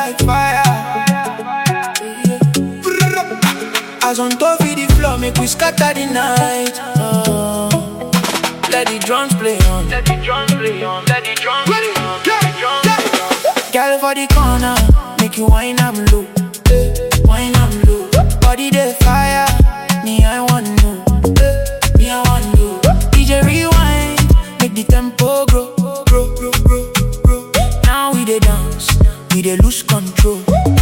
like fire. As on top of the floor, make we scatter the night. Uh, let the drums play on. Let the drums play on. Let the drums play on. Let the drums play on. Girl for the corner, make you wine am low, eh, wine am low. Body the fire, me I want know, eh, me I want know. DJ rewind, make the tempo grow, grow, grow, grow, grow. Now we dey dance, we dey lose control.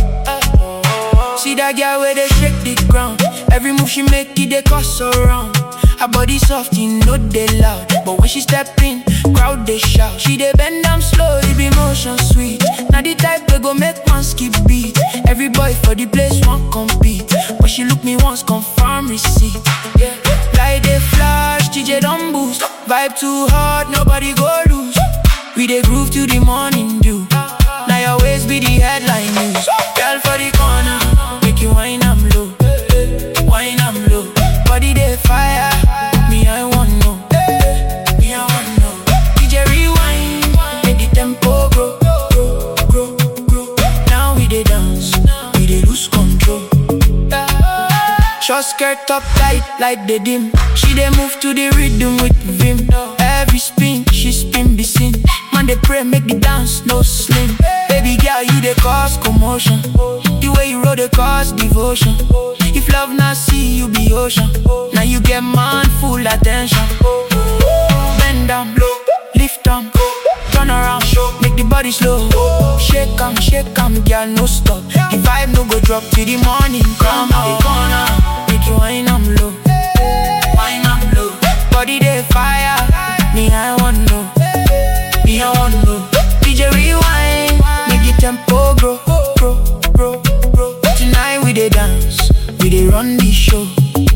See that girl where they shake the ground. Every move she make it they cause around. Her body soft, you know they loud. But when she step in, crowd they shout. She they bend down slow, it be motion sweet. Now the type they go make man skip beat. Every boy for the place want compete. But she look me once, confirm receipt. Yeah, like they flash, DJ don't boost. Vibe too hard, nobody go lose. We dey groove to the morning dew. Now your waist be the headline news. Girl for the corner, make you wine am low, wine am low. Body dey fire, me I want know, me I want know. DJ rewind, make the tempo grow, grow, grow, grow. Now we dey dance, we dey lose control. Short skirt up tight like the dim. She dey move to the rhythm with vim. Every spin, she spin be seen. Man they pray make the dance no slim. Baby girl, you dey cause commotion. The way you roll dey cause devotion. If love not see you be ocean. Now you get man full attention. Bend down, lift 'em, turn around, make the body slow. Shake 'em, shake 'em, girl, no stop. The vibe no go drop till the morning come out. The corner, make you wine 'em low, wine 'em low. Body dey fire, me I want know, me I want know. DJ rewind, make the tempo grow, grow, grow, grow. Tonight we dey dance, we dey run the show.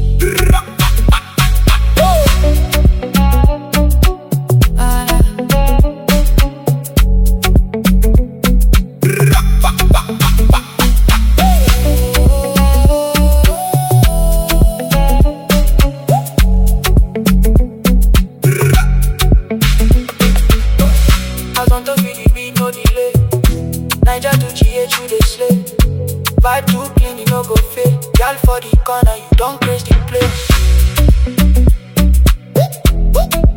As on top of the beat, no delay. Niger to GH, you dey slay. Vibe too clean, you no go fail. Girl for the corner, you don't craze the place.